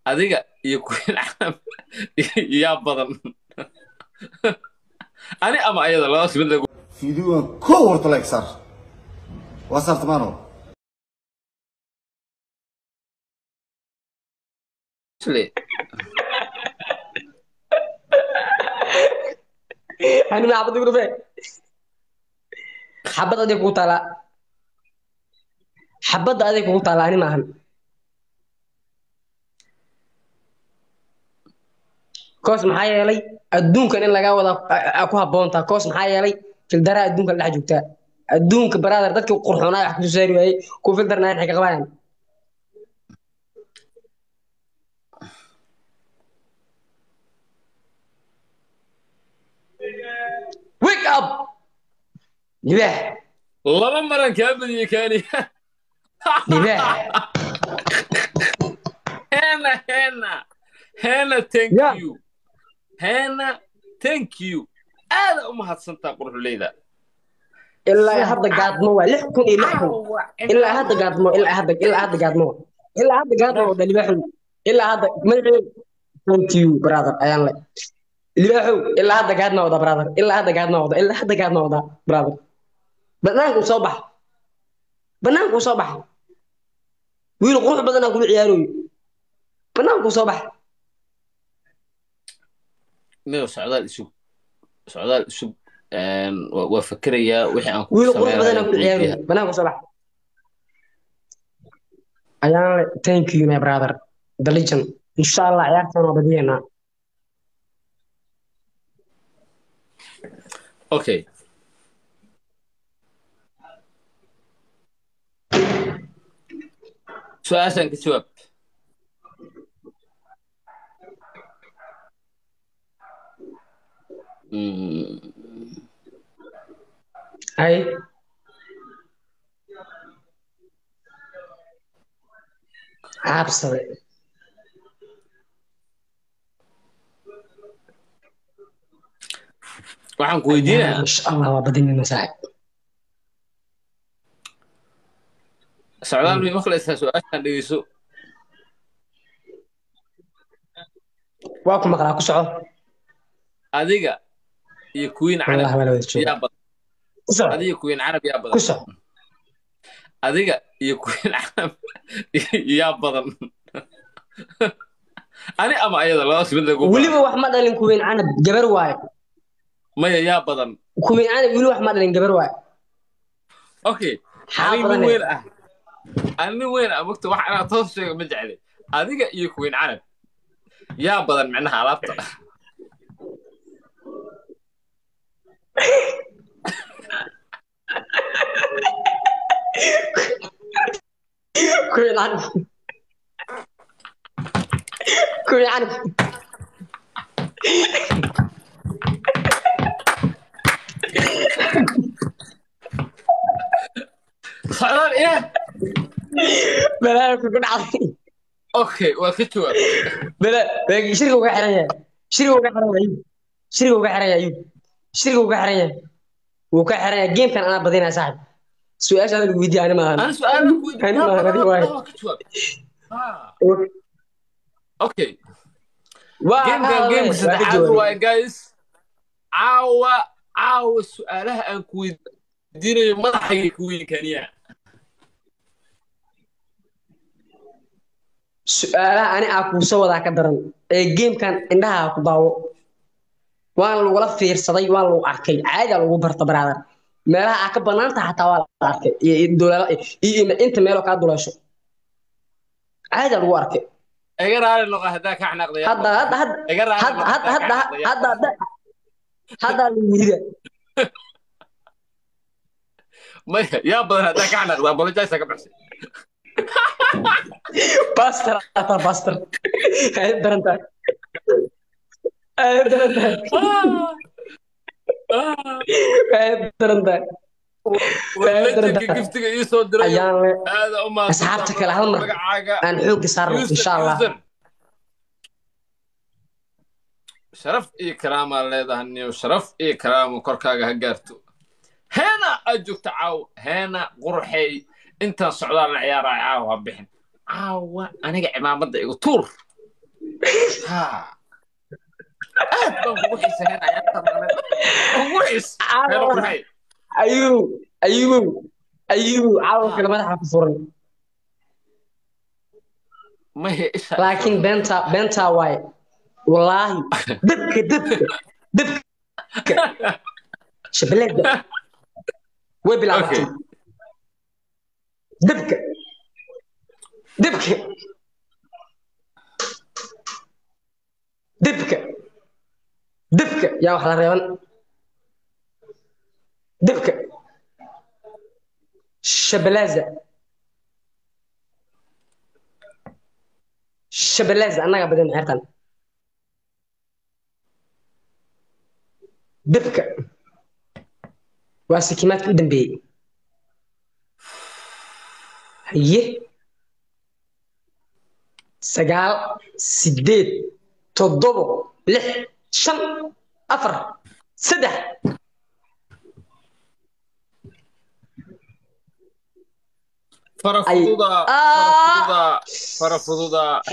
adiga iyo queen carab yaa badan ani ama ayada labadaas mid lagu fiidiyogan kow horta like saar waa saartamaano hani ma xabad gurbe xabad aday kugu taalaa xabadda aday kugu taalaa ani maahan koos maxaa yeelay adduunkan in lagaa wada aa ku habboontaa koos maxaa yeelay fildaraa adduunka la dhex joogtaa adduunka brother dadkii qurxoonaa wax kusoo saari waayey kuwa fildarnaa maxay ka qabayaan wake up libaax laba maran kaa badiyey kaani libaax hena hena hena thank Yeah. you hena thank you aada u mahadsantaa quruxleyda ilaa hadda gaadmo waa lix kun iyo lix kun ilaa hadda gaadmo ilaa hadda ilaa hadda gaadmo ilaa hadda gaadmo wada libaaxow ilaa hadda magaceedu thank you brother ayaan le libaaxow ilaa hadda gaadma wada brother ilaa hadda gaadma wada ilaa hadda gaadma wada brother banaanka u soo bax banaanka u soo bax wiil qurux badan aan kula ciyaarooyo banaanka u soo bax miyo socdaal isug socdaal isug een, waa waa fakerayaa wixii aan ku wiil qurux badan aan kula ciyaarooyo banaanka u soo bax ayaan le thank you my brother the legend insha allah ciyaartan waa badiyeynaa okay su-aashan ka jawaab Mm, hay cabsade waxaan ku weydiinayaa insha allah waa badinayna saaxib socdaal may maqlaysaa su-aashan dhegeyso waa ku maqlaa ku soco adiga iyo queen wallahi carab waa la wada jooga yaa badan ku soco adiga queen carab yaa ku badan soco adiga iyo queen carab yaa badan ani ama ayada labadaas mid lagu weliba wax ma dhalin kuweyn canab gabar waayo maya yaa badan kuweyn canab weli wax ma dhalin gabar waayo okay Xaa ani nin badane. weyn ah ani nin weyn ah mogta wax inaad toos sheego ma jecli adiga iyo queen carab yaa badan micnaha alaabta kuweyn canab kuweyn canab socdaal iya balaa ku dhacday okay waa ka jawaab bala shirka uga xiran yahay shirka uga xiran yahay shirka uga xiran yahay shirka uga xiran yahay wuu ka xiran yahay gamekan anaa badinaya saaxib su-aasha adiga weydiiya ani maahan أنا سؤال لك أنا ما أدري واحد. اوكي waa جيم كان جيم saddexaad waaye guys caawa caawa su-aalaha aan ku weydiinayo madaxayga ku weynkaniya su-aalaha ani aa kuusoo wadaa ka daran ee gamekan indhaha ku daawo waan lagula fiirsaday waan lagu arkay caadiyaa lagu barta brother meelaha aa ka banaanta xataa waa la arkay iyo iyo dolaala iyo iyo inta meeloo kaa duleesho caadiyaa lagu arkay iga raali noqo haddaa ka xanaaqday hadda hadda hadda iga raali hadda noqo hadda haddaa hadda ka hadda hadda hadda lagu yirida maya yaa badan haddaa ka xanaaqda apologize ka baxsay pastor ata pastor ay darantahay ay darantahay ay darantahay lejanka giftiga ii soo diray ayaan le aada u mahadsantahay. Asxaabta kale hal mar. magacaaga aan xoogga saarno Yusuf, insha allah Yusuf. sharaf iyo karaamaa leedahay niyo sharaf iyo karaamo korkaaga ha gaarto heena aad joogta caaw heena qurxey intaan socdaal la ciyaaraya caaw ha bixin caawa aniga cimaamadda igu tuur ha aad baan kugu xiisayn ayaantan ugu xiis heeno maxay ayuu ayuu ayuu caawa kale madaxa ku furan mahe isha laakiin beenta beenta waaye wallaahi dabka dabka dabka shabeelada way bilaabatay Okay. dabka dabka dabka dabka yaa wax la reeban dabka shabalaza shabalaza annaga badan xeertan dabka waa sikimaadka u dambeeyey haye sagaal sideed toddobo lix shan afar saddex fara Ay. fududa Ah. fara fududa fara fududa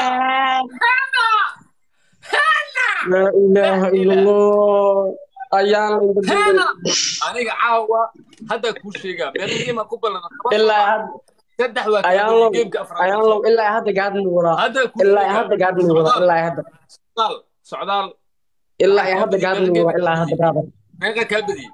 laa ilaaha ila allah ayaan la Heena. indhabeelay aniga caawa hadda kuu sheegaa meel qiima ku ballan ilaa had- saddex waa ayaan kala low geemka afraad ayaan low ilaa hadda gaadmi wadaa hadda kuu ilaa sheegaa hadda gaadmi wadaa ilaa hadda socdaal socdaal ilaa hadda gaadmi wadaa ilaa hadda brother meeqa kaa badiyey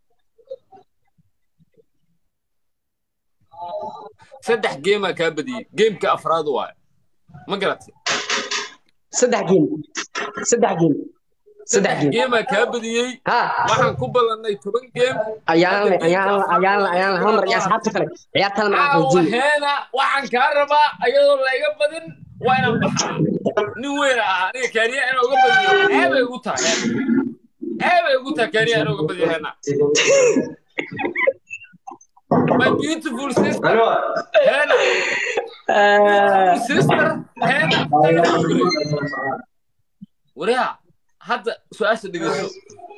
saddex geemaa kaa badiyey geemka afraad waaye ma garatay saddex geem saddex geem saddex geem geemaa kaa badiyey ha waxaan ku ballannay toban geem ayaan le ayaan le ayaan le ayaan le hal mar iyo asxaabta kale ciyaarta hal mar aan caawa xoojin heena waxaan kaa rabaa ayadoo layga badin waa inaan baxaa nin weyn ah aniga kaaniya inaan uga badiyo ceebay ugu tahay ceebay ugu tahay kaaniya inaan uga badiyo heena my beautiful sister heena sister heena wariyaa hadda su-aasha dhegeyso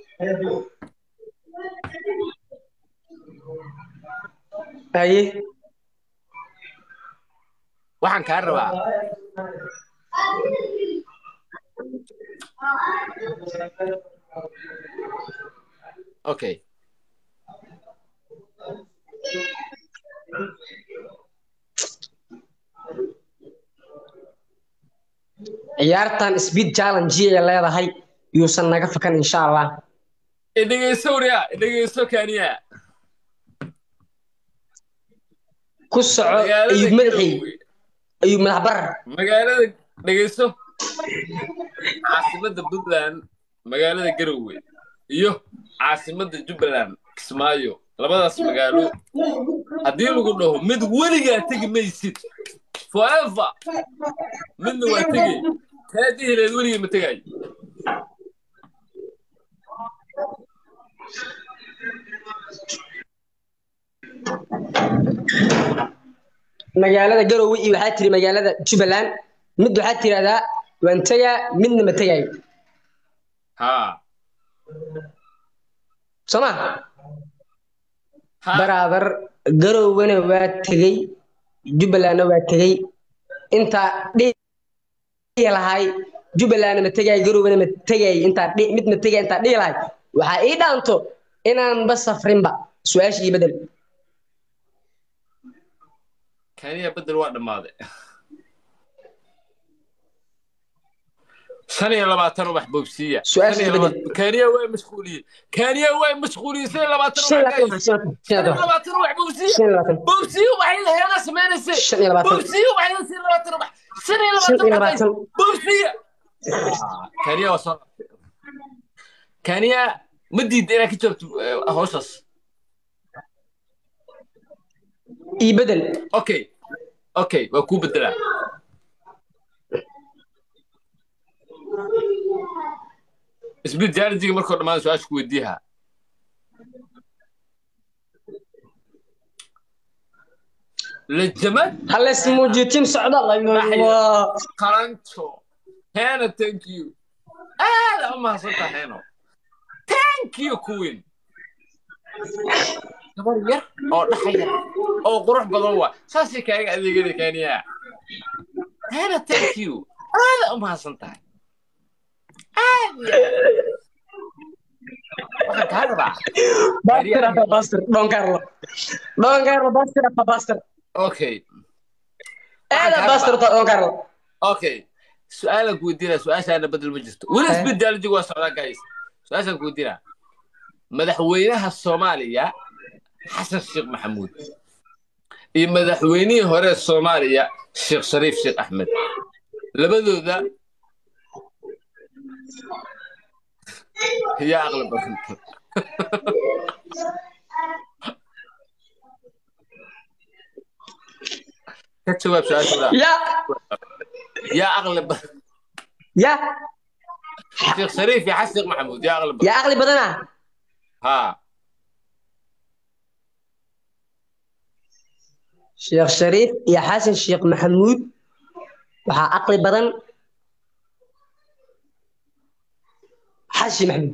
haye waxaan kaa rabaa okay ciyaartan speed challenge ay leedahay yuusan naga fakan insha allah dhegeyso wariyaa dhegeyso kaaniya ku soco ayub madaxay ayub madax barar magaalada dhegeyso caasimadda puntland magaalada garowe iyo caasimadda jubbaland kismaayo labadaas magaalo haddii lagu dhaho mid weligaa tegi maysid forever midna waa tegay kaa dihileed weligii ma tegayo magaalada garowe iyo waxaa tiri magaalada jubbaland mid waxaa tirahdaa waan tegaa midna ma tegayo haa soo ma ha baraadar garowena waa tegey jubbalandna waa tegey intaa dhihi lahay jubbalandna ma tegay garowena ma tegay intaa dhi- mid ma tegay intaa dhihi lahay waxaa ii dhaanto inaanba safrinba su-aasha ii bedel kaniya bedel waa dhammaaday shan iyo labaatan ubax boobsiiya Su-aasha Shan iyo bedel. labaatan- kaniya waa mashquuliyey kaniya waa mashquuliyey shan iyo labaatan shan iyo ubax labaatan guys. shan iyo shan iyo labaatan labaatan ubax boobsiiya shan iyo labaatan boobsiiya waxay laheena samaynaysa shan iyo labaatan boobsiiya waxay laheena shan iyo labaatan ubax shan iyo shan iyo labaatan ubax labaatan guys. boobsiiya kaniya waa soo laabtay kaniya ma diidda inaad ka joogto eh, hawshaas ii bedel okay okay waa kuu bedelaa isbid jaarjiga markoo dhammaan su-aasha ku weydiiha lajamad halles muujitin socda Allah qaranto hena thank you aada u mahadsantaa heno thank you queen gabar yar oo dhaxaya oo qurux badan waa saasay kaaga adeegada kaniya hena thank you aada u mahadsan tahay waxaan kaa rabaa Buster apa Buster? Don Carlo. Don Carlo Buster apa Buster? okay Eh, ada Buster atau Don Carlo? okay su-aalan ku weydiinaa su-aashaana bedel ma jirto weli Eh. isbedaaljigu waa socdaa guys su-aashaan ku weydiinaa madaxweynaha soomaaliya xasan sheekh maxamuud iyo madaxweynihii hore ee soomaaliya sheekh shariif sheekh axmed labadooda yaa aqli badan ka jawaab su-aasha Ya, yaa aqli badan ya, sheekh shariif iyo xasan sheekh maxamuud yaa aqli badan ya akli badana. haa Sheekh Sharif iyo Xasan Sheekh Maxamuud waxaa aqli badan Xashi Maxamuud.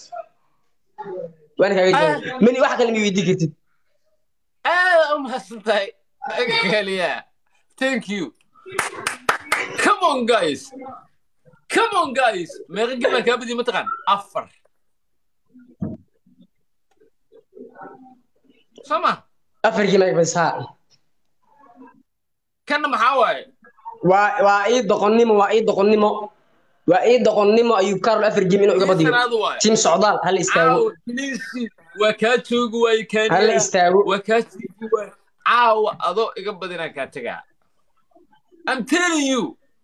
Waan kaaga jawaab. Mani wax kale ma weydiin kartid. aad u mahadsan tahay kaliya thank you come on guys come on guys meeqa gabaan kaa badiya mataqaan afar soo ma Afarkii ma basaa. kanna maxaa waaye Waa waa ii doqonnimo, waa ii doqonnimo. Waa ii doqonnimo ayuu Carlo afar game inuu iga badiyo. sanaad waaye Team socdaal hal istaago. caawa please waa kaa joogi waaye Hal kaniya istaago. waa kaa joogi waaye caawa adoo iga badinaan kaa tegaa I'm telling you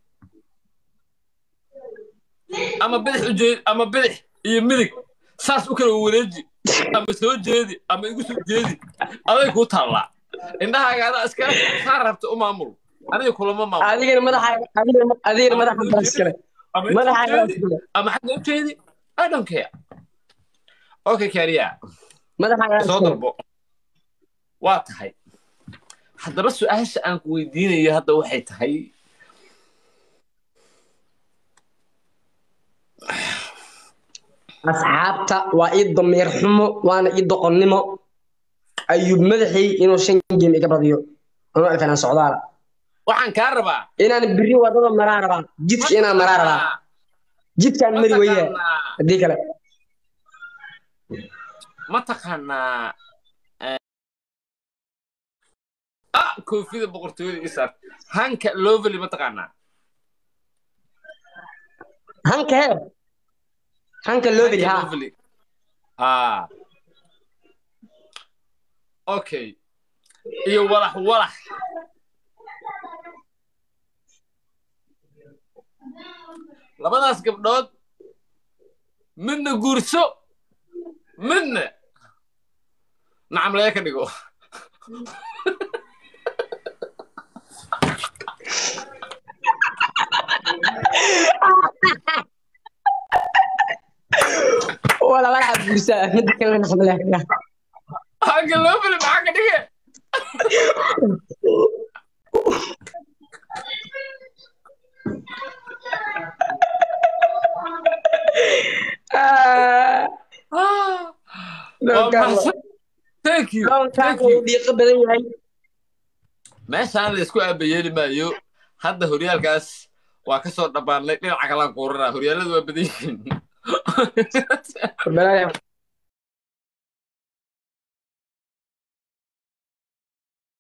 ama bidix u jeedi ama bidix iyo midig saas u kala wareeji ama soo jeedi ama igu soo jeedi aday kuu taallaa indhahaaga adaa iskala saa rabta u maamul aniga kulama maamul Adigana madaxaaga adigana adigana madaxa balas kale. ama inta u Madaxaaga jeedi, kale. ama xagga u jeedi I don't care okay kariya Madaxaaga soo kale. dalbo waa tahay haddaba su-aasha aan ku weydiinayo hadda waxay tahay asxaabta waa ii dameer xumo waana ii doqonnimo ayuu madaxay inuu shan game iga badiyo anuu alfanaan socdaala waxaan kaa rabaa inaan biri wadada maraa rabaa jidka inaan maraa rabaa jidkaan mari weyaa mataqaanaa haddii kale mataqaanaa ah koofida boqortooyada ii saar hanka lovely mataqaanaa hanka hee hanka loobeli Hanka haa lovely haa okay iyo walax walax labadaas gabdhood midna guurso midna nacam laga ka dhigo wala walaxa guursaa midda kalena naxdale hanka lovely maxaa ka dhige Ah. Waa mahadsan. Thank you. Thank you. dhiiqo badan yahay meeshaan la isku aabayeeli maayo hadda horyaalkaas waa ka soo dhammaanay dhinaca kalaan kuuranaa horyaaladu waa badan yihiin balaayaa